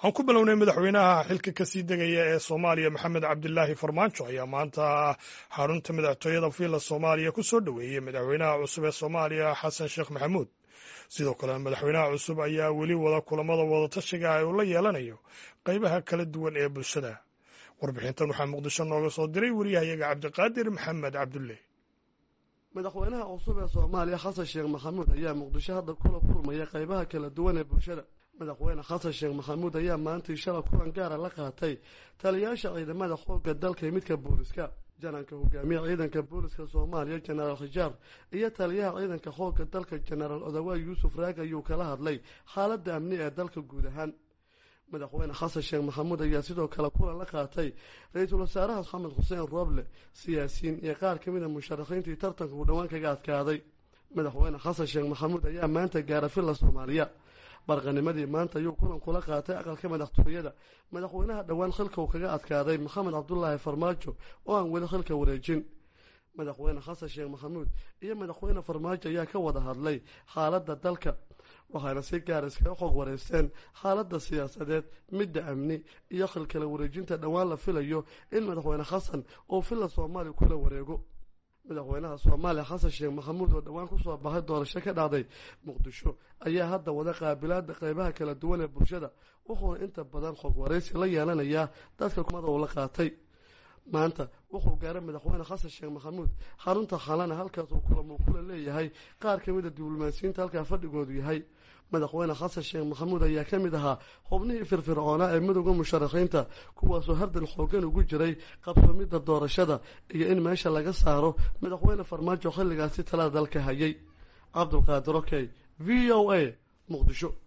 aan ku bilownay madaxweynaha xilka kasii degaya ee soomaaliya maxamed cabdilaahi farmaajo ayaa maanta xarunta madaxtooyada villa soomaaliya ku soo dhoweeyey madaxweynaha cusub ee soomaaliya xasan sheekh maxamuud sidoo kale madaxweynaha cusub ayaa weli wada kulamada wadatashiga ee uu la yeelanayo qeybaha kala duwan ee bulshada warbixintan waxaa muqdisho nooga soo diray wariyahayaga cabdiqaadir maxamed cabdulle madaxweynaha cusub ee soomaaliya xasan sheekh maxamuud ayaa muqdisho hadda kula kulmaya qeybaha kala duwan ee bulshada madaxweyne xasan sheekh maxamuud ayaa maantii shala kulan gaara la qaatay taliyayaasha ciidamada xoogga dalka iyo midka booliska jananka hogaamiya ciidanka booliska soomaaliya jenaraal khijaar iyo taliyaha ciidanka xoogga dalka jenaraal odawaay yuusuf raag ayuu kala hadlay xaaladda amni ee dalka guud ahaan madaxweyne xasan sheekh maxamuud ayaa sidoo kale kulan la qaatay ra-iisul wasaaraha maxamed xuseen rooble siyaasiyiin iyo qaar ka mid a musharaxiintii tartanka uu dhowaan kaga adkaaday madaxweyne xasan sheekh maxamuud ayaa maanta gaara villa soomaaliya barqanimadii maanta ayuu kulan kula qaatay aqalka madaxtooyada madaxweynaha dhowaan xilka uu kaga adkaaday maxamed cabdulaahi farmaajo oo aan weli xilka wareejin madaxweyne xasan sheekh maxamuud iyo madaxweyne farmaajo ayaa ka wada hadlay xaaladda dalka waxaana si gaar iskaga xog wareysteen xaaladda siyaasadeed midda amni iyo xilkala wareejinta dhowaan la filayo in madaxweyne xasan uu villa soomaaliya kula wareego madaxweynaha soomaaliya xasan sheekh maxamuud oo dhowaan kusoo baxay doorasho ka dhacday muqdisho ayaa hadda wada qaabilaada qeybaha kala duwan ee bulshada wuxuuna inta badan xog wareysi la yeelanayaa dadka kumada uu la qaatay maanta wuxuu gaaray madaxweyne xasan sheekh maxamuud xarunta xalana halkaas uu kulamuu kula leeyahay qaar ka mid a diblomaasiyiinta halkaa fadhigoodu yahay madaxweyne xasan sheekh maxamuud ayaa ka mid ahaa xubnihii firfircoonaa ee midowda musharaxiinta kuwaasoo hardan xoogan ugu jiray qabsoomidda doorashada iyo in meesha laga saaro madaxweyne farmaajo xilligaasi talada dalka hayay cabdulqaadir okey v o a muqdisho